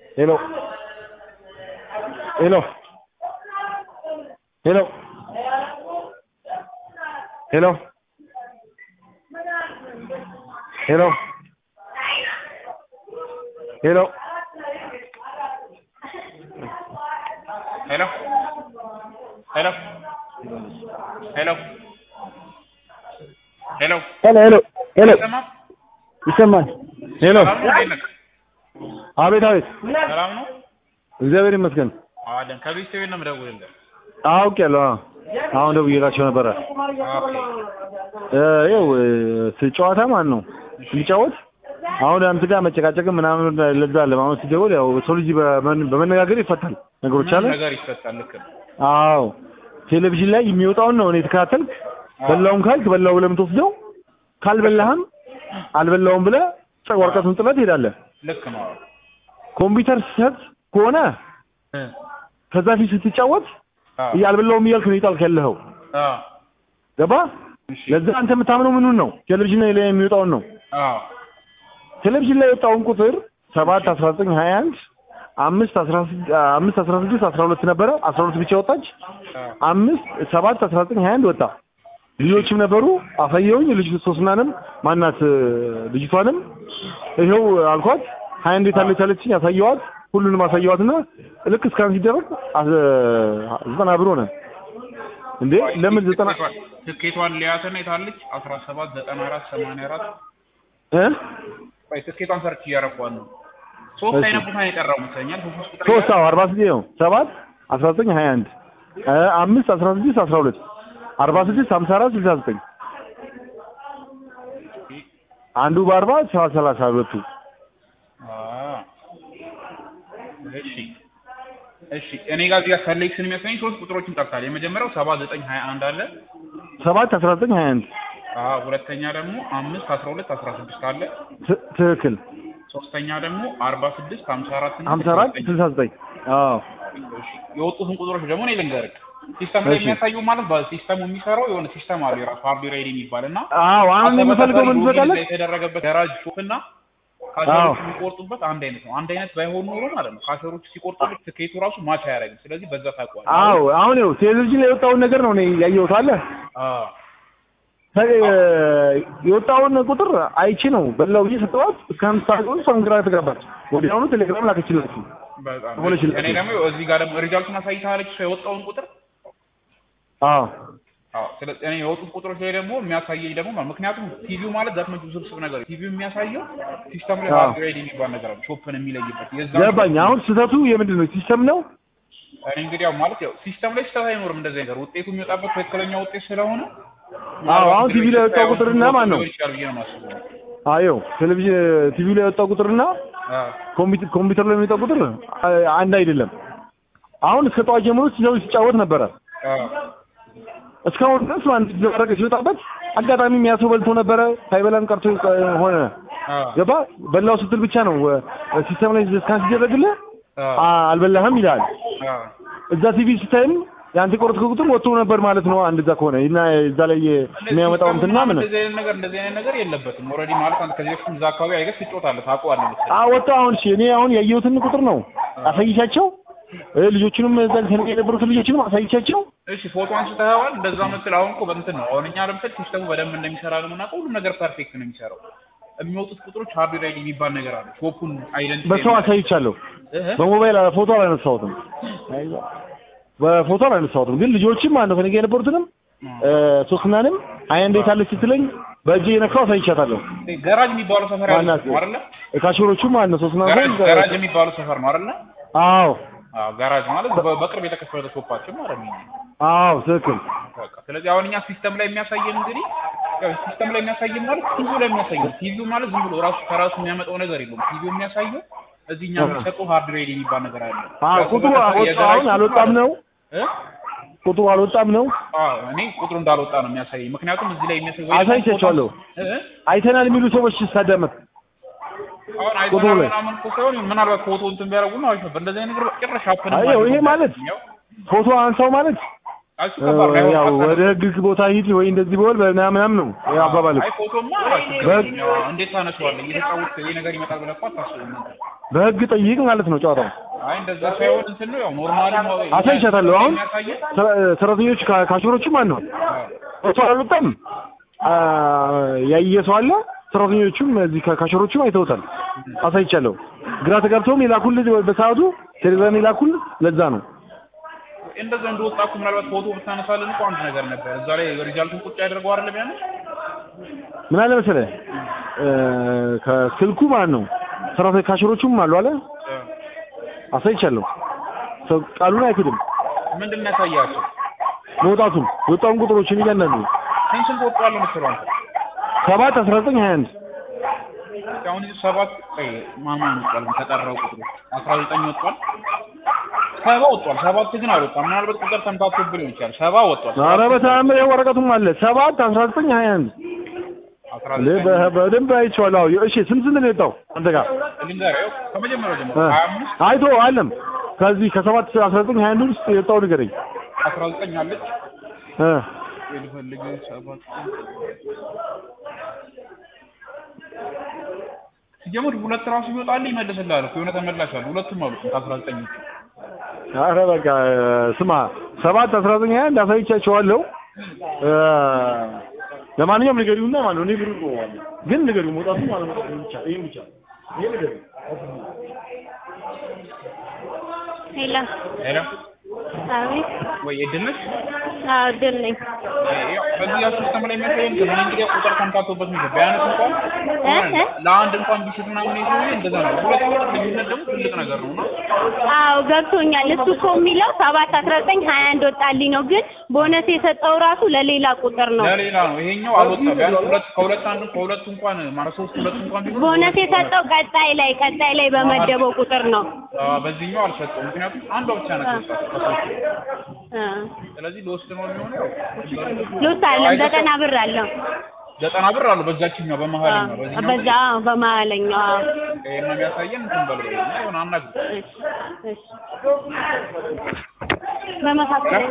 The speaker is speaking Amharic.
ሄሎ ሄሎ ሄሎ ሄሎ ሄሎ ሄሎ ሄሎ ሄሎ ሄሎ ሄሎ ሄሎ ሄሎ ሄሎ ይሰማል? ይሰማል? ሄሎ ሰላም ነው? እንዴት ነህ? አቤት አቤት፣ ሰላም ነው? እግዚአብሔር ይመስገን። አለን ከቤት ቤት ነው የምደውልልህ። አውቄያለሁ። አዎ፣ አሁን ደውዬላቸው ነበረ። ኦኬ እ ይኸው እ ጨዋታ ማን ነው ስንጫወት አሁን አንተ ጋር መጨቃጨቅም ምናምን ለዛ አለ አሁን ሲደውል ያው ሰው ልጅ በመን- በመነጋገር ይፈታል ነገሮች አለ። ምንም ነገር ይፈታል። ልክ ነው። አዎ ቴሌቪዥን ላይ የሚወጣውን ነው እኔ የተከታተልክ። በላውም ካልክ በላው ብለህ የምትወስደው ካልበላህም አልበላውም ብለህ ጨ- ወረቀቱን ጥለህ ትሄዳለህ። ልክ ነው። ኮምፒውተር ስትሰጥ ከሆነ እ ከዛ ፊት ስትጫወት አዎ አልበላውም እያልክ ነው ይጣልክ ያለኸው አዎ ገባ? እሺ ለዛ አንተ የምታምነው ምኑን ነው? ቴሌቪዥን ላይ የሚወጣውን ነው። አዎ ቴሌቪዥን ላይ የወጣውን ቁጥር ሰባት አስራ ዘጠኝ ሀያ አንድ አምስት አስራ ስድ- አምስት አስራ ስድስት አስራ ሁለት ነበረ አስራ ሁለት ብቻ ወጣች። አዎ አምስት ሰባት አስራ ዘጠኝ ሀያ አንድ ወጣ። ልጆችም ነበሩ አሳየውኝ። ልጅ ሶስናንም ማናት እ፣ ልጅቷንም ይኸው አልኳት። ሀያ እንዴት አለች አለችኝ። አሳየዋት፣ ሁሉንም አሳየዋትና ልክ እስካን ሲደረግ አስ- ዘጠና ብር ሆነ። እንዴ ለምን ዘጠና ትኬቷን- ትኬቷን ሊያትና የታለች አስራ ሰባት ዘጠና አራት ሰማንያ አራት እ ቆይ ትኬቷን ሰርች እያረኳት ነው። ሶስት እሺ። አይነት ቦታ ነው የጠራው መሰለኛል። ሶስት ቁጥር ሶስት አዎ አርባ ስድስት ነው ሰባት አስራ ዘጠኝ ሀያ አንድ እ አምስት አስራ ስድስት አስራ ሁለት አርባ ስድስት ሀምሳ አራት ስልሳ ዘጠኝ አንዱ በአርባ ሰባት ሰላሳ ሁለቱ አዎ እሺ እሺ እኔ ጋር እዚህ ጋር ሰሌክሽን የሚያሳየኝ ሶስት ቁጥሮችን ጠርታል። የመጀመሪያው ሰባ ዘጠኝ ሀያ አንድ አለ። ሰባት አስራ ዘጠኝ ሀያ አንድ አዎ ሁለተኛ ደግሞ አምስት አስራ ሁለት አስራ ስድስት አለ። ት- ትክክል ሶስተኛ ደግሞ አርባ ስድስት ሀምሳ አራት እና ሀምሳ አራት ስልሳ ዘጠኝ። ስልሳ ዘጠኝ አዎ እሺ የወጡትን ቁጥሮች ደግሞ እኔ ልንገርህ። ሲስተም ላይ እሺ። የሚያሳዩ ማለት በሲስተሙ የሚሰራው የሆነ ሲስተም አለ የራሱ ሃርድዌር አይዲ የሚባል እና አዎ አሁን እኔ የምፈልገው ምን ትፈቃለህ የተደረገበት ጋራጅ ሾፕ እና አዎ። ካሸሮቹ የሚቆርጡበት አንድ አይነት ነው። አንድ አይነት ባይሆን ኖሮ ማለት ነው ካሸሮቹ ሲቆርጡበት ትኬቱ ራሱ ማች አያደርግም። ስለዚህ በዛ ታውቀዋለህ። አዎ አሁን ይኸው ቴሌቪዥን ላይ የወጣውን ነገር ነው እኔ ያየሁት አለ አዎ ተ- የወጣውን ቁጥር አይቼ ነው በላው ብዬ ሰጠኋት እስከ አምስት ሰዓት ቆይ እሷም ግራ ተጋባች ወዲያውኑ ቴሌግራም ላከችላችሁ በጣም ሆነች እኔ ደግሞ እዚህ ጋር ደግሞ ሪዛልቱን አሳይታለች እሷ የወጣውን ቁጥር አዎ አዎ ስለዚህ እኔ የወጡት ቁጥሮች ላይ ደግሞ የሚያሳየኝ ደግሞ ማለት ምክንያቱም ቲቪው ማለት ዛትመጅ ውስብስብ ነገር ነው። ቲቪው የሚያሳየው ሲስተም ላይ አዎ። ሃርድዌር የሚባል ነገር አለ ሾፕን የሚለይበት የዛ ገባኝ አሁን ስህተቱ የምንድን ነው ሲስተም ነው እኔ እንግዲህ ያው ማለት ያው ሲስተም ላይ ስህተት አይኖርም እንደዚህ ነገር ውጤቱ የሚወጣበት ትክክለኛ ውጤት ስለሆነ አዎ አሁን ቲቪ ላይ የወጣው ቁጥርና ማን ነው ሊሆን ይችላል ብዬ ነው የማስበው። አዮ ቴሌቪዥን ቲቪ ላይ የወጣው ቁጥርና አዎ ኮምፒውተር ኮምፒውተር ላይ የሚወጣው ቁጥር አ- አንድ አይደለም አሁን እስከ ጠዋት ጀምሮ ሲዘው ሲጫወት ነበረ አዎ እስካሁን ድረስ አንድ ዘረቀ ሲወጣበት አጋጣሚ የሚያሰው በልቶ ነበረ ሳይበላም ቀርቶ እ፣ ሆነ አዎ ገባ በላው ስትል ብቻ ነው እ፣ ሲስተም ላይ ስካን ሲደረግልህ አዎ አ- አልበላህም ይላል አዎ እዛ ቲቪ ስታይም የአንተ ቆረጥከው ቁጥር ወጥቶ ነበር ማለት ነው አንድ እዛ ከሆነ እና እዛ ላይ የሚያመጣው እንትና ምን እንደዚህ አይነት ነገር እንደዚህ አይነት ነገር የለበትም። ኦልሬዲ ማለት አንተ ከዚህ በፊት እዛ አካባቢ አይገስ ትጮታለህ ታውቀዋለህ መሰለኝ። አ ወጣ አሁን እሺ እኔ አሁን ያየሁትን ቁጥር ነው አሳይቻቸው እ፣ ልጆቹንም እዛ ከእኔ ጋር የነበሩትን ልጆችንም አሳይቻቸው እሺ ፎቶ አንስተኸዋል እንደዛ መሰል አሁን እኮ በእንትን ነው አሁን እኛ ለምሳሌ ሲስተሙ በደንብ እንደሚሰራ ነው የምናውቀው ሁሉም ነገር ፐርፌክት ነው የሚሰራው የሚወጡት ቁጥሮች ሃርድዌር አይዲ የሚባል ነገር አለ ሾፑን አይደንቲቲ በሰው አሳይቻለሁ በሞባይል አላ- ፎቶ አላነሳሁትም በፎቶ አላነሳሁትም ግን ልጆችም አንዱ ከእኔ ጋር የነበሩትንም እ፣ ሶስናንም አይ እንዴት አለች ስትለኝ በእጄ የነካው አሳይቻታለሁ ገራጅ የሚባለው ሰፈር ያለ ማናት? ነው አይደለ ካሽሮቹም አንዱ ሶስና ገራጅ ገራጅ የሚባለው ሰፈር ነው አይደለ አዎ አዎ ጋራጅ ማለት በ- በቅርብ የተከፈተ ሾፓችን ማለት ነው አዎ ትክክል በቃ ስለዚህ አሁን እኛ ሲስተም ላይ የሚያሳየን እንግዲህ ያው ሲስተም ላይ የሚያሳየን ማለት ቲቪው ላይ የሚያሳየን ቲቪው ማለት ዝም ብሎ ራሱ ከራሱ የሚያመጣው ነገር የለውም ቲቪው የሚያሳየው እዚህ እኛ የሚሰጠው ሃርድዌር የሚባል ነገር አለ አዎ ያው ቁጥሩ በተለይ አወጣ የገራጅ አሁን አልወጣም ነው እ? ቁጥሩ አልወጣም ነው አዎ እኔ ቁጥሩ እንዳልወጣ ነው የሚያሳየኝ ምክንያቱም እዚህ ላይ የሚያሳይ ወይ ደግሞ አሳይቻቸዋለሁ ፎቶ- እ? አይተናል የሚሉ ሰዎች ሳዳመጥ አሁን ቁጥሩ አይተናል ላይ ምናምን እኮ ሳይሆን ምናልባት ፎቶ እንትን ቢያደርጉ ነው አሪፍ ነበር እንደዚህ አይነት ነገር ጭራሽ ሀፕን አየው ይሄ ማለት ፎቶ አንሳው ማለት እሱ ከባድ ነው። ያው ወደ ህግ ቦታ ሂድ ወይ እንደዚህ በወል ምናምን ነው ያው አባባል አይ ፎቶማ በህግ- ያው እንዴት ታነሳዋለህ? እየተጫወትክ ይሄ ነገር ይመጣል ብለህ እኮ አታስብም ነበር። በህግ ጠይቅ ማለት ነው ጨዋታው። አይ እንደዛ ሳይሆን እንትን ነው ያው ኖርማሊ ነው አሳይቻታለሁ። አሁን የሚያሳየው ሰ- ሰራተኞች ካ- ካሽሮችም ማን ነው እሷ አልወጣም አ፣ ያየ ሰው አለ። ሰራተኞቹም እዚህ ካ- ካሽሮቹም አይተውታል። አሳይቻለሁ። ግራ ተጋብተውም የላኩልህ በሰዓቱ ቴሌግራም የላኩልህ ለዛ ነው። እንደዛ እንደወጣ እኮ ምናልባት ፎቶ ብታነሳልን እኮ አንድ ነገር ነበር። እዛ ላይ ሪዛልቱን ቁጭ ያደርገው አይደለም ያን ምን አለ መሰለህ እ፣ ከስልኩ ማለት ነው ሰራተኞች ካሽሮቹም አሉ አለ አሳይቻለሁ። ሰው ቃሉን አይክድም። ምንድን ነው ያሳያቸው? መውጣቱን የወጣውን ቁጥሮችን እያንዳንዱ ስንት ስንት ወጥቷል ነው የምትለው አንተ? ሰባት አስራ ዘጠኝ ሀያ አንድ አሁን እዚህ ሰባት ቆይ ማን ማን ወጥቷል? ተጠራው ቁጥሩ አስራ ዘጠኝ ወጥቷል። ሰባ ወጥቷል። ሰባት ግን አልወጣም። ምናልባት ቁጥር ተምታቶብህ ሊሆን ይችላል። ሰባ ወጥቷል። ኧረ በተአምር ይኸው ወረቀቱም አለ ሰባት አስራ ዘጠኝ ሀያ አንድ አስራ እንዴ ዘጠኝ በ- በደንብ አይቼዋለሁ። አዎ እሺ ስንት ስንት ነው የወጣው አንተ ጋር? ልንገርህ፣ ይኸው ከመጀመሪያው ጀምሮ እ። ሀያ አምስት አይቶ አለም ከዚህ ከሰባት አስራ ዘጠኝ ሀያ አንድ ውስጥ የወጣው ንገረኝ። አስራ ዘጠኝ አለች እ ልፈልግ ሰባት ሲጀምር ሁለት ራሱ ይወጣል ይመልስልሃል እኮ የሆነ ተመላሽ አለ። ሁለቱም አሉ ከአስራ ዘጠኝ ውጭ ኧረ በቃ ስማ ሰባት አስራ ዘጠኝ ሀያ አንድ አሳይቻቸዋለሁ። እ ለማንኛውም ንገሪውና ማለት ነው እኔ ብሩ እቆዋለሁ። ግን ንገሪው መውጣቱ ማለት ነው ይሄን ብቻ ይሄን ብቻ ይሄ ንገሪው። ሄሎ ሄሎ አቤት። ወይ እድል ነሽ? አዎ ድል ነኝ። ያው በዚህ ያው ሲስተም ላይ የሚያሳየን ከምን እንግዲህ ቁጥር ተምታቶበት ነው ቢያንስ እንኳን እ እ ለአንድ እንኳን ቢስት ምናምን ይዞ እንደዛ ነው። ሁለት ቁጥር ልዩነት ደግሞ ትልቅ ነገር ነው እና አዎ ገብቶኛል። እሱ እኮ የሚለው ሰባት አስራ ዘጠኝ ሀያ አንድ ወጣልኝ ነው፣ ግን ቦነስ የሰጠው ራሱ ለሌላ ቁጥር ነው። ለሌላ ነው። ይሄኛው አልወጣም። ቢያንስ ሁለት ከሁለት አንዱ ከሁለቱ እንኳን ማለት ሶስት ሁለቱ እንኳን ቢሆን ቦነስ የሰጠው ቀጣይ ላይ ቀጣይ ላይ በመደበው ቁጥር ነው። አዎ፣ በዚህኛው አልሰጠውም። ምክንያቱም አንዷ ብቻ ናት የወጣችው ከሶስቱ። እ ስለዚህ ልወስድ ነው የሚሆነው። ልውስጥ አለም ዘጠና ብር አለው። ዘጠና ብር አለው በዛችኛው በመሀልኛው አዎ፣ በዚህኛው በዛ አዎ፣ በመሀለኛው አዎ። ይሄን ነው የሚያሳየን እንትን በለው እና የሆነ አናግር እሺ እሺ በመካከል